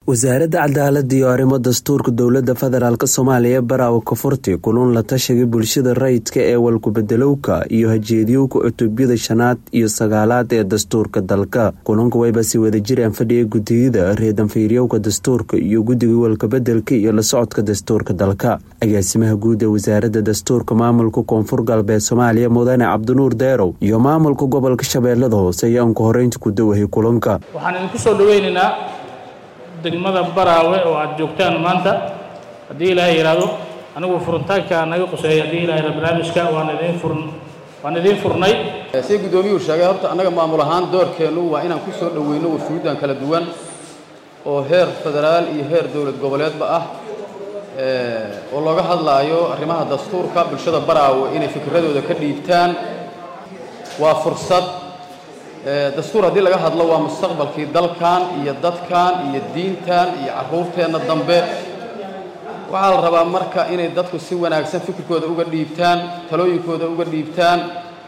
wasaaradda cadaalada iyo arrimo dastuurka dowlada federaalk soomaaliya baraawo kafurti kulun la tashiga bulshada rayidka ee walkubedelowka iyo hajeediyowka cutubyada shanaad iyo sagaalaad ee dastuurka dalka kulanka wayba si wada jiraan fadhiga gudiyada reedanfiiryowka dastuurka iyo guddiga walkabedelka iyo la socodka dastuurka dalka agaasimaha guud ee wasaarada dastuurka maamulka koonfur galbeed soomaaliya mudane cabdinuur deerow iyo maamulka gobolka shabeellada hoose ayaa unka horeynta ku dawahay kulanka waxaan idinku soo dhaweynaynaa degmada baraawe oo aad joogtaan maanta haddii ilaahay yidhaahdo anigu furitaanka naga quseeya haddii ilahay barnaamijka waan idiin furn waan idiin furnay si guddoomiyuhu sheegay horta annaga maamul ahaan doorkeennu waa inaan ku soo dhoweyno wasuudan kala duwan oo heer federaal iyo heer dowlad goboleedba ah oo looga hadlaayo arrimaha dastuurka bulshada baraawe inay fikradooda ka dhiibtaan waa fursad dastuur haddii laga hadlo waa mustaqbalkii dalkan iyo dadkan iyo diintan iyo carruurteenna dambe waxaa la rabaa marka inay dadku si wanaagsan fikirkooda uga dhiibtaan talooyinkooda uga dhiibtaan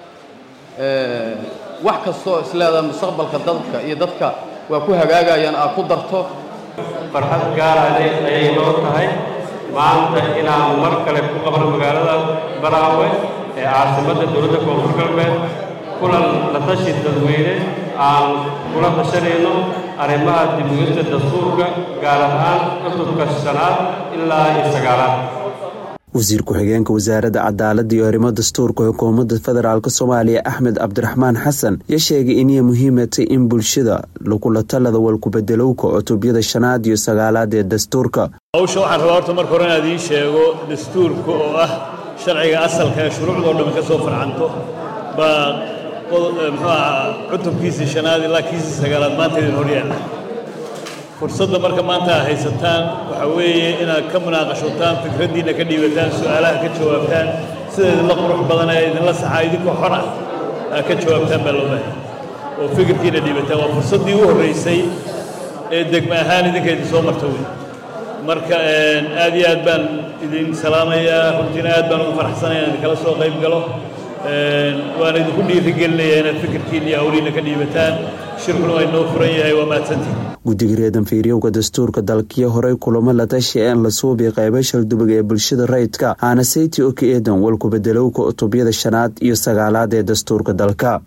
wax kastoo isleedaha mustaqbalka dadka iyo dadka waa ku hagaagayaan aad ku darto farxad gaaraaday ayay noo tahay maanta inaan mar kale ku qabno magaalada baraawe ee caasimadda dowladda koonfur galbeed kulan la tashi dadweyne aan kula tashanayno arrimaha dibugista dastuurka gaar ahaan cutubka shanaad ilaa iyo sagaalaad wasiir ku-xigeenka wasaaradda cadaalada iyo arrimo dastuurka xukuumadda federaalk soomaaliya axmed cabdiraxmaan xasan ya sheegay inay muhiimatay in bulshada lagula talada walkubedelowka cutubyada shanaad iyo sagaalaad ee dastuurka hawsha waxaan rabaa horta marka hore inaad ii sheego dastuurka oo ah sharciga asalka ee shuruucdoo dhammi ka soo farcanto baa muxuu ahaa cutubkiisii shanaad ilaa kiisii sagaalaad maanta idin horyaalla fursadda marka maanta aad haysataan waxaa weeye inaad ka munaaqashotaan fikraddiinna ka dhiibataan su-aalaha ka jawaabtaan sida idinla qurux badan ee idinla saxaa idinkoo xor ah aad ka jawaabtaan baa loo baahay oo fikirkiina dhiibataan waa fursaddii u horraysay ee degme ahaan idinka idin soo marta wey marka aad iyo aad baan idin salaamayaa runtiina aad baan ugu faraxsanaya in idinkala soo qayb galo waana idinku dhiirigelinayaa inaad fikirkiina iyo hawliina ka dhiibataan shirkuna waa inoo furan yahay waa mahadsantihin guddiga reedanfiiryowka dastuurka dalkiyo horey kulamo la tashi een la suubi qaybo shaldubag ee bulshada rayidka haana sayti oki eedan walkubedelowka cutubyada shanaad iyo sagaalaad ee dastuurka dalka